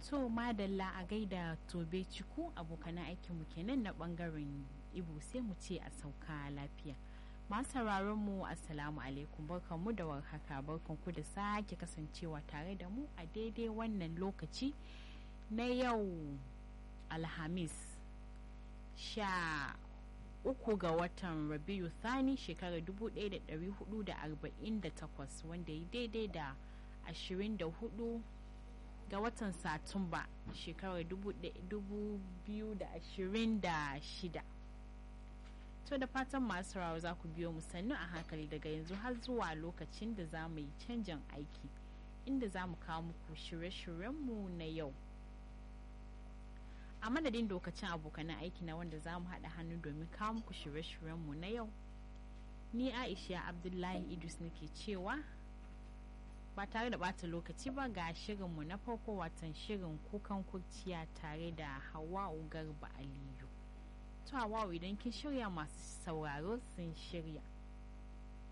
to madalla a gaida tobe ciku abokanan aikinmu kenan na bangaren ibo sai mu ce a sauka lafiya masu sauraron mu assalamu alaikum barkanmu da warhaka barkanku da sake kasancewa tare da mu a daidai wannan lokaci na yau alhamis sha uku ga watan rabiu thani shekarar 1448 wanda ya daidai da 24 ga watan satumba shekarar 2026 to da fatan masu rawa za ku biyo mu sannu a hankali daga yanzu har zuwa lokacin da za mu yi canjin aiki inda za mu kawo muku shirye-shiryenmu na yau a madadin lokacin abokanan aiki na wanda za mu haɗa hannu domin kawo muku shirye-shiryenmu na yau ni aisha abdullahi idris nake cewa ba tare da bata lokaci ba ga shirinmu na farko watan shirin kukan kurciya tare da hawa'u garba aliyu to hawa'u idan kin shirya masu sauraro sun shirya